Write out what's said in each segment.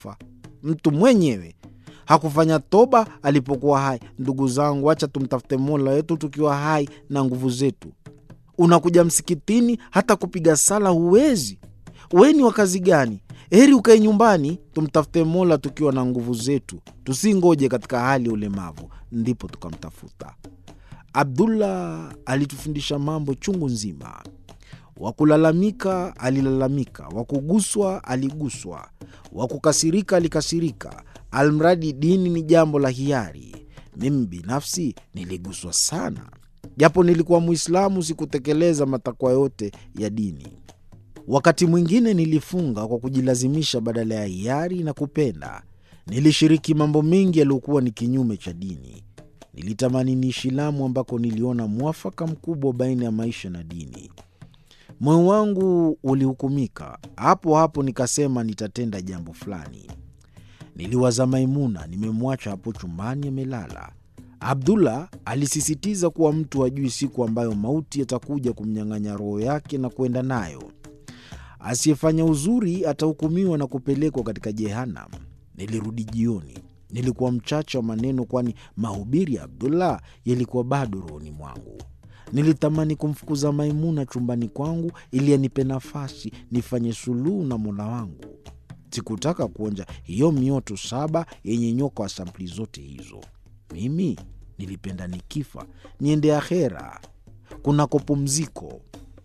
mtu mwenyewe hakufanya toba alipokuwa hai. Ndugu zangu, acha tumtafute Mola wetu tukiwa hai na nguvu zetu. Unakuja msikitini, hata kupiga sala huwezi. We ni wa kazi gani? Heri ukae nyumbani, tumtafute Mola tukiwa na nguvu zetu, tusingoje katika hali ya ulemavu ndipo tukamtafuta. Abdullah alitufundisha mambo chungu nzima. Wa kulalamika alilalamika, wa kuguswa aliguswa, wa kukasirika alikasirika, almradi dini ni jambo la hiari. Mimi binafsi niliguswa sana, japo nilikuwa Mwislamu, sikutekeleza matakwa yote ya dini. Wakati mwingine nilifunga kwa kujilazimisha badala ya hiari na kupenda. Nilishiriki mambo mengi yaliyokuwa ni kinyume cha dini. Nilitamani niishi Lamu ambako niliona mwafaka mkubwa baina ya maisha na dini. Moyo wangu ulihukumika hapo hapo, nikasema nitatenda jambo fulani. Niliwaza Maimuna, nimemwacha hapo chumbani amelala. Abdullah alisisitiza kuwa mtu hajui siku ambayo mauti yatakuja kumnyang'anya roho yake na kwenda nayo. Asiyefanya uzuri atahukumiwa na kupelekwa katika Jehanam. Nilirudi jioni. Nilikuwa mchache wa maneno, kwani mahubiri ya Abdullah yalikuwa bado rohoni mwangu. Nilitamani kumfukuza Maimuna chumbani kwangu ili anipe nafasi nifanye suluhu na Mola wangu. Sikutaka kuonja hiyo mioto saba yenye nyoka wa sampuli zote hizo. Mimi nilipenda nikifa niende akhera kunako pumziko.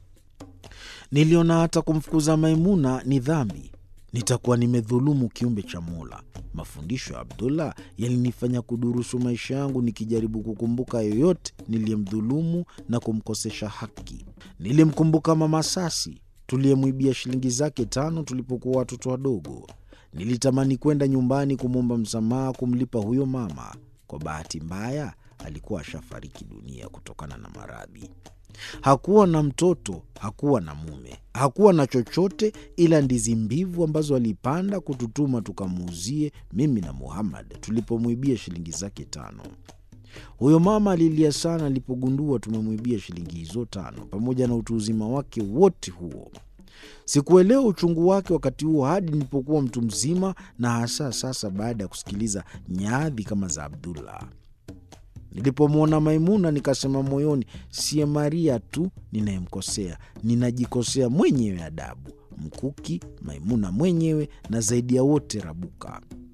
Niliona hata kumfukuza Maimuna ni dhambi, nitakuwa nimedhulumu kiumbe cha Mola. Mafundisho ya Abdullah yalinifanya kudurusu maisha yangu, nikijaribu kukumbuka yoyote niliyemdhulumu na kumkosesha haki. Nilimkumbuka Mama Sasi tuliyemwibia shilingi zake tano tulipokuwa watoto wadogo. Nilitamani kwenda nyumbani kumwomba msamaha, kumlipa huyo mama. Kwa bahati mbaya, alikuwa ashafariki dunia kutokana na maradhi. Hakuwa na mtoto, hakuwa na mume, hakuwa na chochote ila ndizi mbivu ambazo alipanda kututuma tukamuuzie mimi na Muhammad tulipomwibia shilingi zake tano. Huyo mama alilia sana alipogundua tumemwibia shilingi hizo tano, pamoja na utu uzima wake wote huo. Sikuelewa uchungu wake wakati huo hadi nilipokuwa mtu mzima, na hasa sasa baada ya kusikiliza nyadhi kama za Abdullah. Nilipomwona Maimuna nikasema moyoni, siye Maria tu ninayemkosea, ninajikosea mwenyewe adabu, mkuki Maimuna mwenyewe, na zaidi ya wote Rabuka.